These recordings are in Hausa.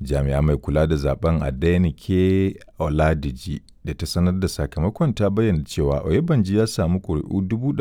jami'a mai kula da zaben adenike oladiji da ta sanar da sakamakon ta bayyana cewa oyebanji ya samu ƙuri'u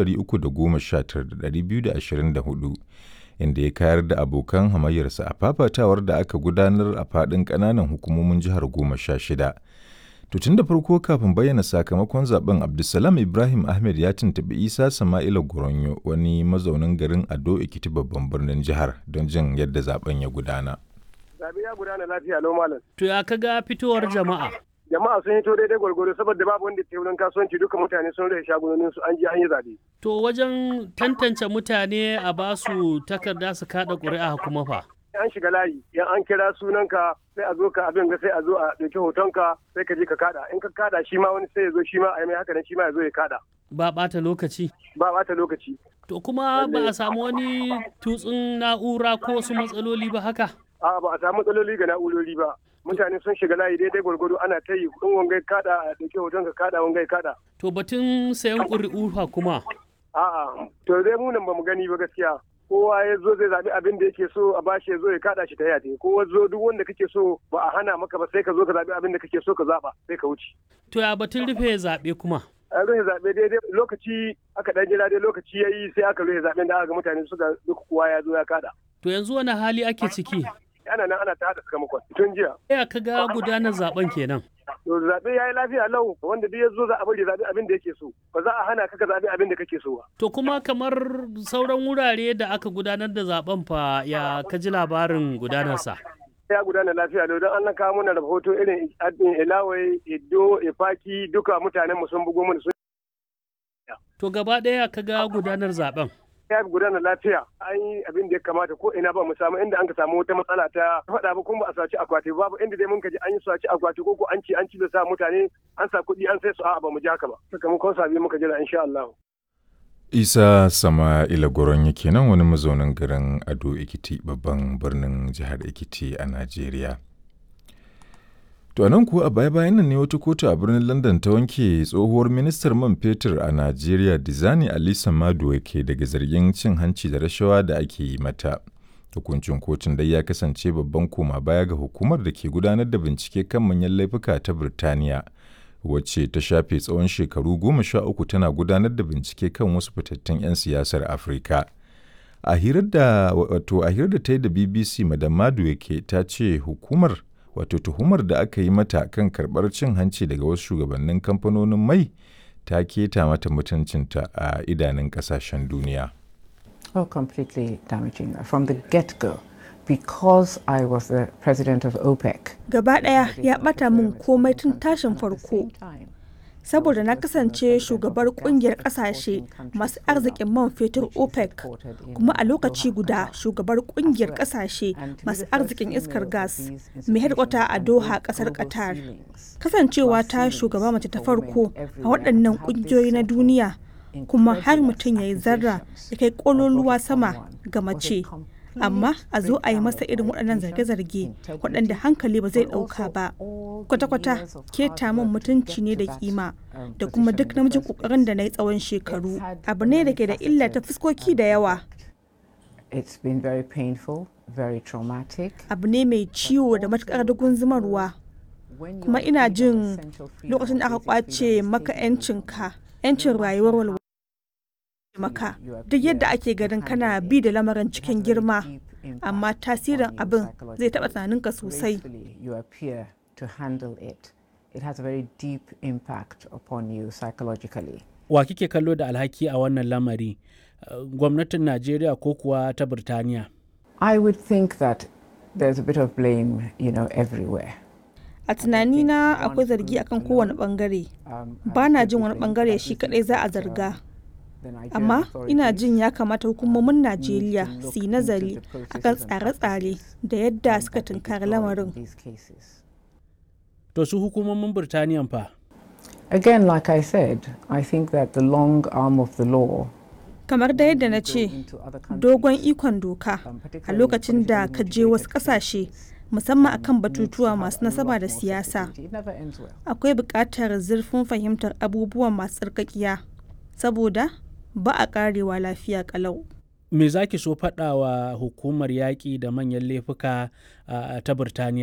319,224 inda ya kayar da abokan hamayyarsa a fafatawar da aka gudanar a faɗin ƙananan hukumomin jihar goma sha shida. To tun da farko kafin bayyana sakamakon zaben Abdulsalam Ibrahim Ahmed ya tuntuɓi Isa Sama'ila Goronyo wani mazaunin garin Ado Ekiti babban birnin jihar don jin yadda zaben ya gudana. Zabe ya gudana lafiya lau malam. To ya kaga fitowar jama'a? Jama'a sun hito daidai gwargwaro saboda babu wanda ke wurin kasuwanci duka mutane sun rage shagunonin su an je an yi zabe. To wajen tantance mutane a basu takarda su kada ƙuri'a kuma fa. an shiga layi in an kira sunanka sai a zo ka abin ga sai a zo a ɗauki hotonka sai ka je ka kada in ka kada shi ma wani sai ya zo shi ma a yi mai haka nan shi ma ya zo ya kada Ba ɓata lokaci. ba ɓata lokaci To kuma ba a samu wani tutsun na'ura ko wasu matsaloli ba haka? a ba a samu matsaloli ga na'urori ba mutane sun shiga layi daidai gwargwado ana ta yi in wangai kada a ɗauki hotonka kada wangai kada To batun sayan ƙuri'u fa kuma. a'a to dai mu nan ba mu gani ba gaskiya kowa ya zo zai zaɓi abin da yake so a bashi ya zo ya kada shi ta yate kowa zo duk wanda kake so ba a hana maka ba sai ka zo ka zaɓi abin da kake so ka zaɓa sai ka wuce To ya batun rufe zaɓe kuma. an rufe zaɓe daidai lokaci aka ɗan jira dai lokaci ya yi sai aka rufe zaɓen da aka ga mutane suka duk kowa ya zo ya kada To yanzu wani hali ake ciki? ana nan ana ta haɗa sakamakon tun jiya Ya kaga gudanar zaben kenan. to zaɓe ya yi lafiya lau wanda duk ya zo za a bari zaɓi abin da yake so ba za a hana ka ka zaɓi abin da kake so ba To kuma kamar sauran wurare da aka gudanar da zaben fa ya kaji labarin gudanarsa. ya gudana lafiya lau don an kawo mana rahoto irin ilawai iddo ifaki duka mutanen mu sun bugo mana sun To gaba ɗaya kaga gudanar zaben. ya gudana lafiya an yi abin da ya kamata ko ina ba mu samu inda an ka samu wata matsala ta faɗa ba kuma ba a saci akwati babu inda dai mun ka ji an yi saci akwati ko ko an ci an ci da sa mutane an sa kuɗi an sai su a'a ba mu ji haka ba sakamakon sabi muka jira insha Allah Isa Sama'ila Goronyo kenan wani mazaunin garin Ado Ekiti babban birnin jihar Ekiti a Najeriya. To nan kuwa a baya-bayan nan ne wata kotu a birnin London ta wanke tsohuwar ministar man fetur a Najeriya Dizani Alisa Maduwa ke daga zargin cin hanci da rashawa da ake yi mata. Hukuncin kotun dai ya kasance babban koma baya ga hukumar da ke gudanar da bincike kan manyan laifuka ta Birtaniya, wacce ta shafe tsawon shekaru goma sha uku tana gudanar da bincike kan wasu fitattun 'yan siyasar Afirka. A hirar da wato a hirar da ta yi da BBC Madam Maduwa ke ta ce hukumar wato tuhumar da aka yi mata kan karɓar cin hanci daga wasu shugabannin kamfanonin mai ta keta mata mutuncinta a idanun ƙasashen duniya. Oh, completely damaging from the get go because I was the president of OPEC. Gaba ɗaya ya ɓata min komai tun tashin farko. Saboda na kasance shugabar kungiyar kasashe masu arzikin man fetur OPEC kuma a lokaci guda shugabar kungiyar kasashe masu arzikin iskar gas mai hedkwata a Doha kasar Qatar. Kasancewa ta shugaba mace ta farko a waɗannan kungiyoyi na duniya kuma har mutum ya yi zarra ya kai kololuwa sama ga mace amma a zo a yi masa irin waɗannan zarge-zarge waɗanda hankali ba zai ɗauka ba kwata-kwata keta min mutunci ne da kima da kuma duk namijin ƙoƙarin da na yi tsawon shekaru abu ne da ke da illa ta fuskoki da yawa It's been very painful, very traumatic. abu ne mai ciwo da matuƙar dugun zumarwa kuma ina jin lokacin da aka kwace maka 'yancinka 'yancin rayuwar walwala maka duk yadda ake ganin kana bi da lamarin cikin girma amma tasirin abin zai taɓa tunaninka sosai You appear to handle it. It has a very deep impact upon you psychologically. Wa kike kallo da alhaki a wannan lamari? Uh, Gwamnatin Najeriya ko kuwa ta Birtaniya? I would think that there's a bit of blame, you know, everywhere. a tunanina akwai zargi akan kowane bangare ba na jin wani bangare shi kadai za a zarga amma ina jin ya kamata hukumomin najeriya su yi nazari akan tsare-tsare da yadda suka tunkari lamarin To su hukumomin Birtaniyan fa? Again, like I said, I think that the long arm of the law kamar da yadda na ce dogon ikon doka a lokacin da ka je wasu kasashe musamman akan batutuwa masu nasaba da siyasa akwai buƙatar zurfin fahimtar abubuwan masu tsarkakiya saboda ba a karewa lafiya kalau Me za ki so faɗa wa hukumar yaƙi da manyan laifuka uh, ta Birtaniya?